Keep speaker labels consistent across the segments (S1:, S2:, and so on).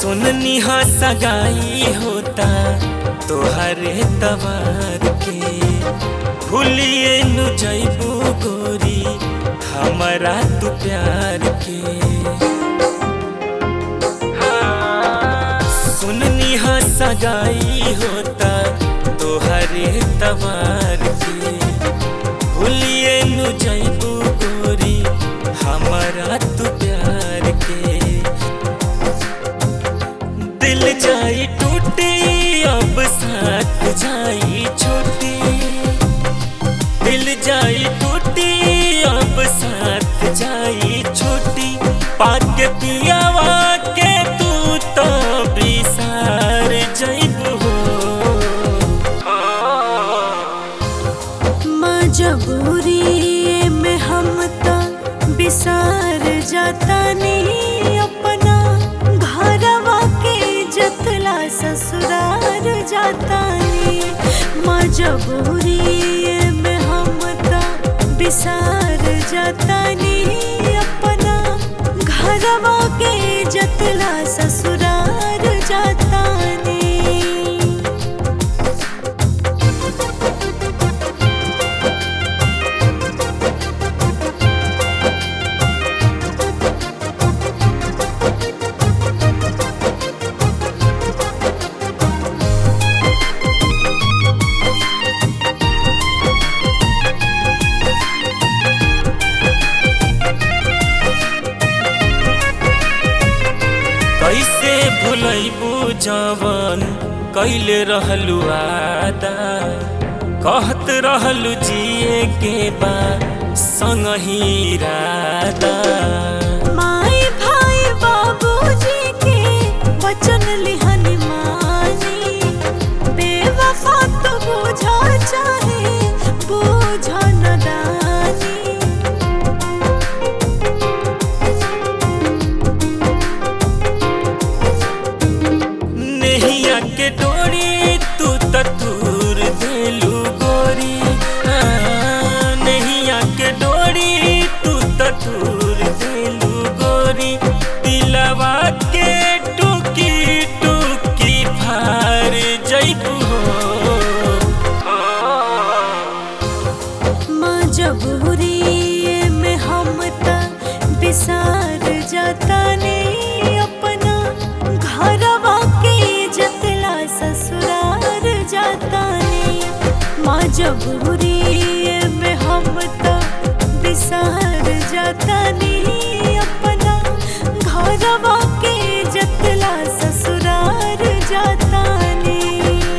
S1: सुननी हा सगाई होता तोहरे तवार के भूलिए नु जैबू गोरी हमारा तू प्यार के सुननी हा सगाई होता तोहरे तवार के भूलिए नु जैबू गोरी हमारा तू प्यार के दिल जाई टूटी अब साथ जाई छोटी दिल जाई टूटी अब साथ जाई छोटी पाके पियावा के तू तो बिसार जइबू
S2: मजबूरी में हम तो बिसार जाता नहीं अपना घरवा के जतला ससुरार जाता नहीं मजबूरी में हम तो बिसार जाता नहीं अपना घरवा के जतला ससुरार जाता नहीं
S1: कैसे भूलैबू जवन कैले रहलू आदा कहत रहलू जिए के बा संग ही रादा
S2: माई भाई बाबूजी के वचन लिहन मानी बेवफा तो बुझा चाहे बुझा नदानी
S1: नैया के डोरी तू तूर देलू गोरी हाँ, नैया के डोरी तू तूर देलू गोरी दिलवा के टूकी टूकी फार जैबू
S2: मजबूरी में हम त बिसार जाता नहीं अपना घरवा के जतला ससुरार जाता नहीं मजबूरी में हम त बिसार जाता नहीं अपना घरवा के जतला ससुरार जाता नहीं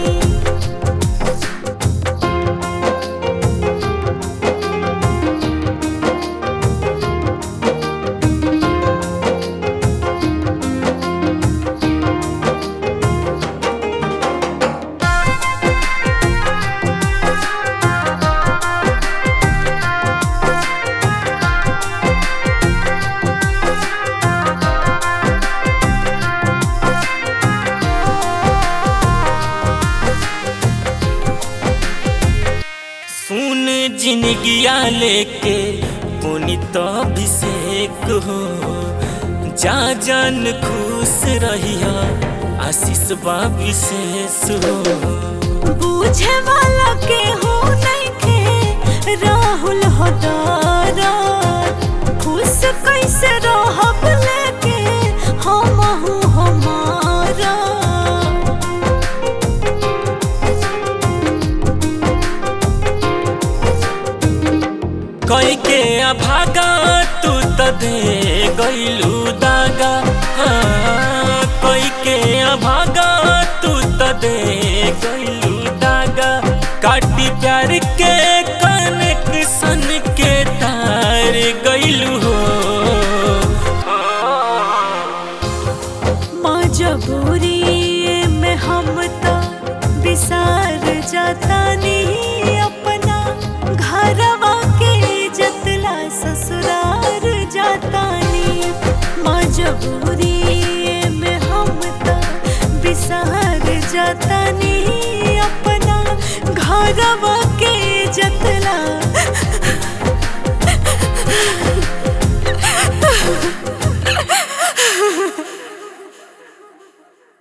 S1: सुन जिनगिया लेके पुनित अभिषेक हो जा जान खुश रहिया आशीष बा विशेष हो
S2: बूझे वाला के हो नहीं खे राहुल हो दौरान खुश कैसे रहब लेके हम हूँ हमारा
S1: कई के अभागा तू त दे गईलू दागा